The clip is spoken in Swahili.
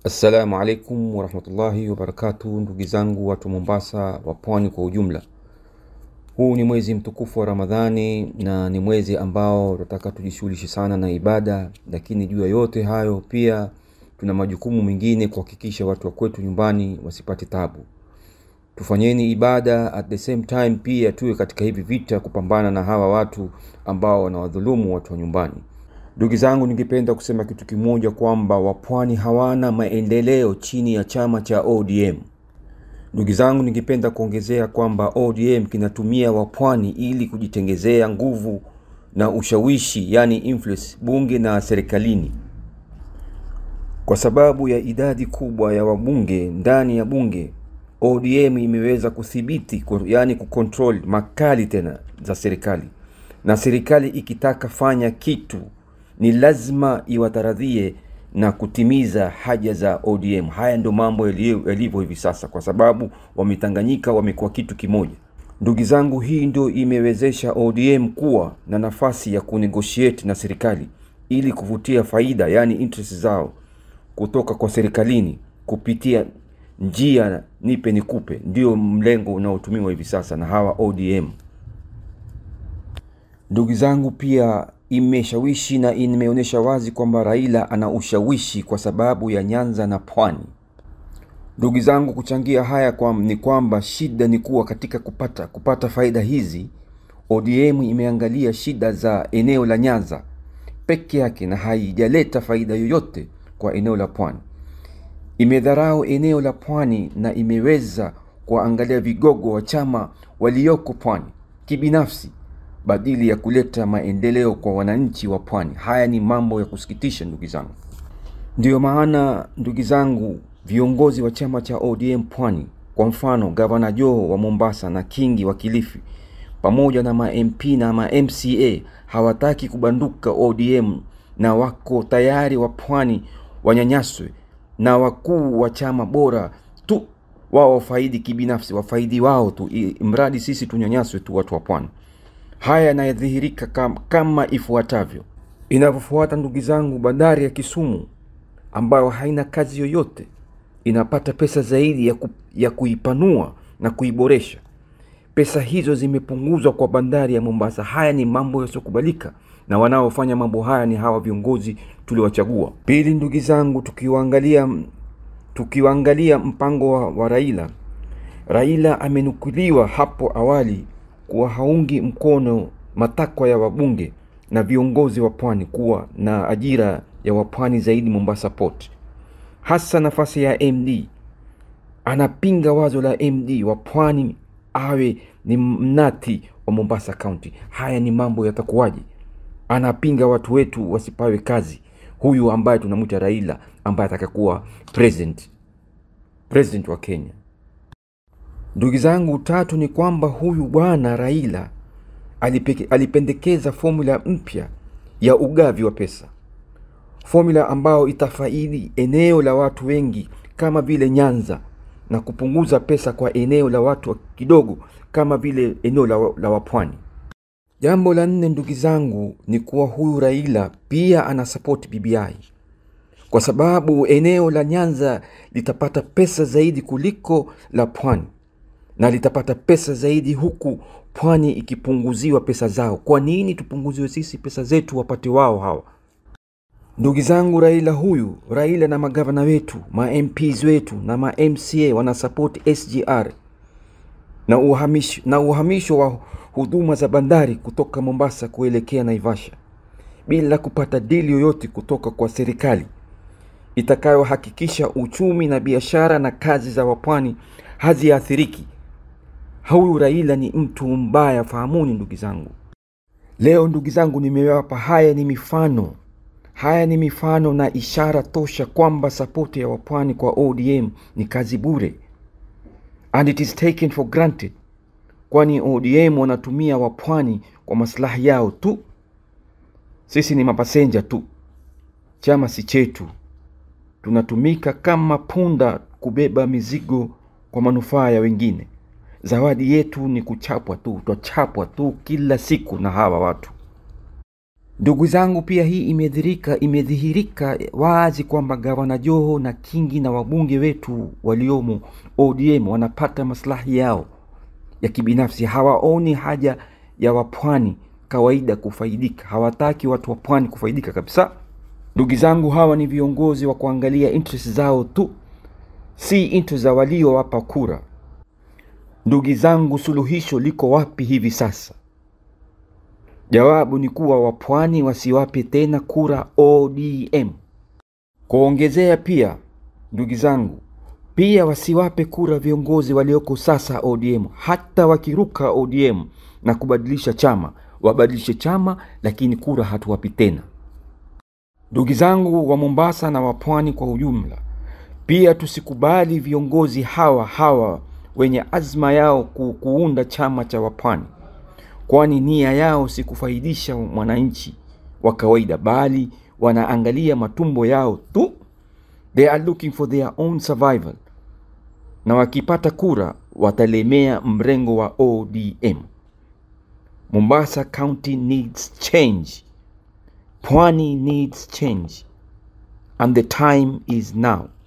Assalamu alaikum warahmatullahi wabarakatuh, ndugu zangu watu Mombasa wa pwani kwa ujumla. Huu ni mwezi mtukufu wa Ramadhani na ni mwezi ambao tunataka tujishughulishe sana na ibada, lakini juu ya yote hayo pia tuna majukumu mengine kuhakikisha watu wa kwetu nyumbani wasipate tabu. Tufanyeni ibada at the same time, pia tuwe katika hivi vita kupambana na hawa watu ambao wanawadhulumu watu wa nyumbani. Ndugu zangu, ningependa kusema kitu kimoja kwamba wapwani hawana maendeleo chini ya chama cha ODM. Ndugu zangu, ningependa kuongezea kwamba ODM kinatumia wapwani ili kujitengezea nguvu na ushawishi, yani influence bunge na serikalini. Kwa sababu ya idadi kubwa ya wabunge ndani ya bunge, ODM imeweza kudhibiti, yani kucontrol makali tena za serikali, na serikali ikitaka fanya kitu ni lazima iwataradhie na kutimiza haja za ODM. Haya ndio mambo yalivyo hivi sasa, kwa sababu wametanganyika, wamekuwa kitu kimoja. Ndugu zangu, hii ndio imewezesha ODM kuwa na nafasi ya kunegotiate na serikali ili kuvutia faida, yani interest zao kutoka kwa serikalini kupitia njia nipe nikupe. Ndio mlengo unaotumiwa hivi sasa na hawa ODM. Ndugu zangu, pia imeshawishi na imeonyesha wazi kwamba Raila ana ushawishi kwa sababu ya Nyanza na Pwani. Ndugu zangu, kuchangia haya kwa, ni kwamba shida ni kuwa katika kupata kupata faida hizi, ODM imeangalia shida za eneo la Nyanza peke yake na haijaleta faida yoyote kwa eneo la Pwani. Imedharau eneo la Pwani na imeweza kuangalia vigogo wa chama walioko Pwani kibinafsi badili ya kuleta maendeleo kwa wananchi wa pwani. Haya ni mambo ya kusikitisha ndugu zangu. Ndiyo maana ndugu zangu, viongozi wa chama cha ODM pwani, kwa mfano gavana Joho wa Mombasa na Kingi wa Kilifi, pamoja na ma MP na ma MCA hawataki kubanduka ODM na wako tayari wa pwani wanyanyaswe na wakuu wa chama bora tu wao wafaidi kibinafsi, wafaidi wao tu, mradi sisi tunyanyaswe tu watu wa pwani. Haya yanadhihirika kama, kama ifuatavyo. Inavyofuata ndugu zangu, bandari ya Kisumu ambayo haina kazi yoyote inapata pesa zaidi ya, ku, ya kuipanua na kuiboresha. Pesa hizo zimepunguzwa kwa bandari ya Mombasa. Haya ni mambo yasiyokubalika, na wanaofanya mambo haya ni hawa viongozi tuliwachagua. Pili, ndugu zangu, tukiwaangalia tukiwaangalia mpango wa, wa Raila, Raila amenukuliwa hapo awali kuwa haungi mkono matakwa ya wabunge na viongozi wa pwani kuwa na ajira ya wapwani zaidi Mombasa Port, hasa nafasi ya MD. Anapinga wazo la MD wa pwani awe ni mnati wa Mombasa County. Haya ni mambo yatakuwaje? Anapinga watu wetu wasipawe kazi, huyu ambaye tunamwita Raila ambaye atakakuwa president president wa Kenya. Ndugu zangu, tatu ni kwamba huyu bwana Raila alipeke, alipendekeza formula mpya ya ugavi wa pesa, formula ambayo itafaidi eneo la watu wengi kama vile Nyanza na kupunguza pesa kwa eneo la watu kidogo kama vile eneo la, la wapwani. Jambo la nne, ndugu zangu, ni kuwa huyu Raila pia ana support BBI kwa sababu eneo la Nyanza litapata pesa zaidi kuliko la pwani na litapata pesa zaidi huku pwani ikipunguziwa pesa zao. Kwa nini tupunguziwe sisi pesa zetu wapate wao hawa? Ndugu zangu, Raila huyu Raila na magavana wetu ma MPs wetu na ma MCA wana support SGR na uhamisho, na uhamisho wa huduma za bandari kutoka Mombasa kuelekea Naivasha bila kupata dili yoyote kutoka kwa serikali itakayohakikisha uchumi na biashara na kazi za wapwani haziathiriki. Huyu Raila ni mtu mbaya, fahamuni ndugu zangu. Leo ndugu zangu, nimewapa haya ni mifano, haya ni mifano na ishara tosha kwamba sapoti ya wapwani kwa ODM ni kazi bure, and it is taken for granted, kwani ODM wanatumia wapwani kwa maslahi yao tu. Sisi ni mapasenja tu, chama si chetu, tunatumika kama punda kubeba mizigo kwa manufaa ya wengine. Zawadi yetu ni kuchapwa tu, twachapwa tu kila siku na hawa watu. Ndugu zangu, pia hii imedhihirika imedhihirika wazi kwamba gavana Joho na Kingi na wabunge wetu waliomo ODM wanapata maslahi yao ya kibinafsi. Hawaoni haja ya wapwani kawaida kufaidika, hawataki watu wa pwani kufaidika kabisa. Ndugu zangu, hawa ni viongozi wa kuangalia interest zao tu, si interest za waliowapa kura. Ndugu zangu, suluhisho liko wapi hivi sasa? Jawabu ni kuwa wapwani wasiwape tena kura ODM. Kuongezea pia, ndugu zangu, pia wasiwape kura viongozi walioko sasa ODM. Hata wakiruka ODM na kubadilisha chama, wabadilishe chama, lakini kura hatuwapi tena. Ndugu zangu wa Mombasa na wa pwani kwa ujumla, pia tusikubali viongozi hawa hawa wenye azma yao ku, kuunda chama cha wapwani kwani nia yao si kufaidisha mwananchi wa kawaida, bali wanaangalia matumbo yao tu. They are looking for their own survival, na wakipata kura watalemea mrengo wa ODM. Mombasa County needs change, Pwani needs change, and the time is now.